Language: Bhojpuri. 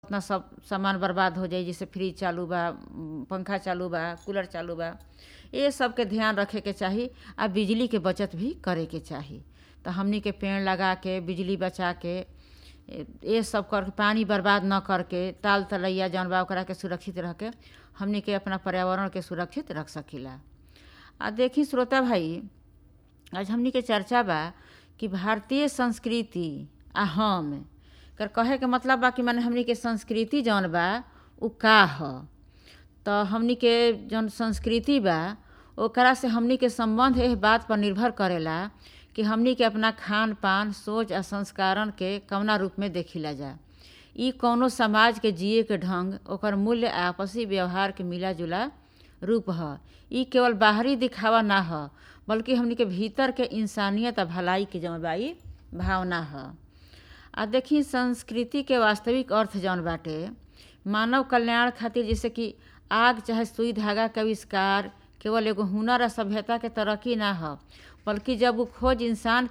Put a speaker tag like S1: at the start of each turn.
S1: उतना सब सामान बर्बाद हो जाई जैसे फ्रिज चालू बा पंखा चालू बा कूलर चालू बा ये सब के ध्यान रखे के चाही आ बिजली के बचत भी करे के चाही तो हमनी के पेड़ लगा के बिजली बचा के ये सब कर पानी बर्बाद न करके ताल तलैया जौन बा ओकरा के सुरक्षित रख के हमनी के अपना पर्यावरण के सुरक्षित रख सकीला आ देखी श्रोता भाई आज हमनी के चर्चा बा कि भारतीय संस्कृति आ हम कर कहे के मतलब बा कि माने हमनी के संस्कृति जौन बा उ का ह तो हमनी के जौन संस्कृति बा ओकरा से हमनी के संबंध एह बात पर निर्भर करेला कि हमनी के अपना खान पान सोच आ संस्कारण के कवना रूप में देखिला जा ई कौनो समाज के जिए के ढंग ओकर मूल्य आ आपसी व्यवहार के मिला जुला रूप ह ई केवल बाहरी दिखावा ना ह बल्कि हमनी के भीतर के इंसानियत आ भलाई के जौन बा ई भावना ह आ देखी संस्कृति के वास्तविक अर्थ जौन बाटे मानव कल्याण खातिर जैसे कि आग चाहे सुई धागा के आविष्कार केवल एगो हुनर आ सभ्यता के तरक्की ना ह बल्कि जब उ खोज इंसान